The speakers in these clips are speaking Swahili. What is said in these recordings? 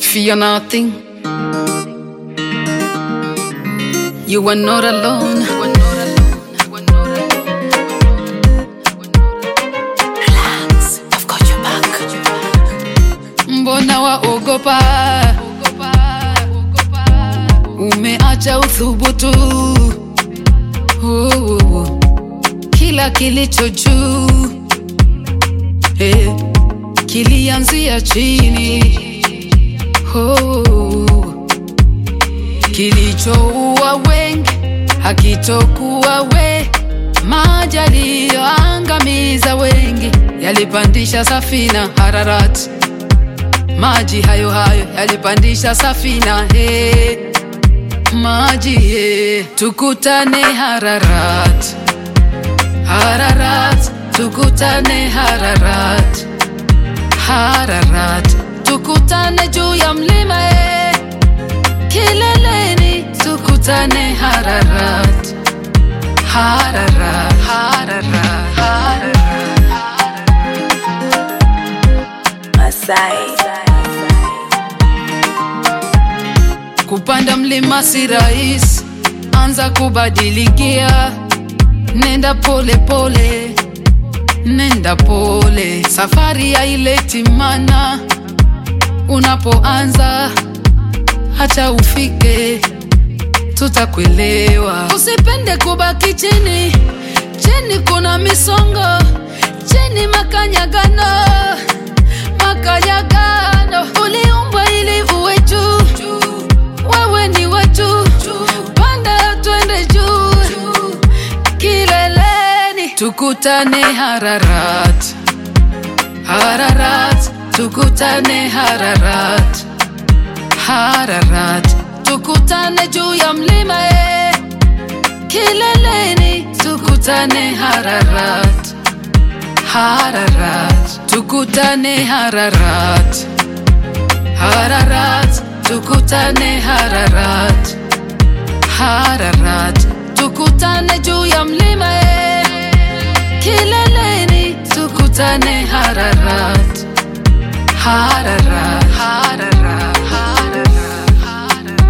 Fear nothing. You are not alone. Relax, I've got your back. Mbona waogopa? Umeacha uthubutu. Oh, kila kilicho juu eh, kilianzia chini. Oh, kilichoua wengi hakitokuwa we, maji yaliyoangamiza wengi yalipandisha safina Hararati maji hayo hayo yalipandisha safina he maji he tukutane Hararat Hararat tukutane Hararat Hararat tukutane juu ya mlima he kileleni tukutane Hararat Hararat Hararat Hararat Masai. Kupanda mlima si rahisi, anza kubadilikia, nenda pole pole, nenda pole, safari haileti mana. Unapoanza hata ufike, tutakuelewa. Usipende kubaki chini, chini kuna misongo, chini makanyagano, makanyagano. Uliumbwa ili uwe juu, wewe ni wa juu, panda twende juu, kileleni tukutane Hararat, Hararat, tukutane Hararat, Hararat, tukutane juu ya mlima eh. Kileleni tukutane Hararat, Hararat, tukutane Hararat, Hararat, tukutane Hararat, Hararat, tukutane juu ya mlima eh. Kileleni tukutane Hararat, Hararat, Hararat, Hararat, Hararat.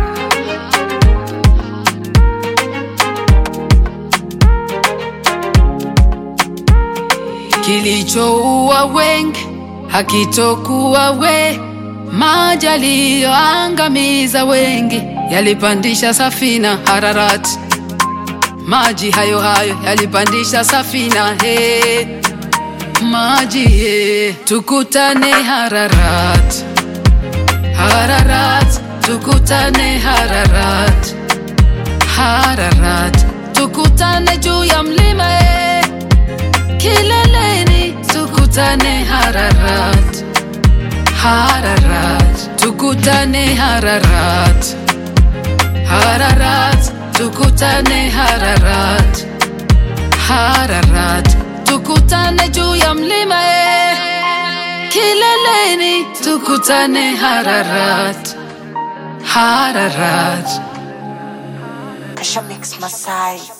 kilichoua wengi hakitokuwa we, maji yaliyoangamiza wengi yalipandisha safina Hararati, maji hayo hayo yalipandisha safina he, maji he, tukutane Hararat, Hararat, tukutane Hararat, Hararat, tukutane juu ya mlima he, kileleni tukutane Hararat, Hararat, tukutane Hararat, Hararat, tukutane Hararat, Hararat, tukutane juu ya mlima eh. Kileleni tukutane Hararat, Hararat. Kasha Mix Masai.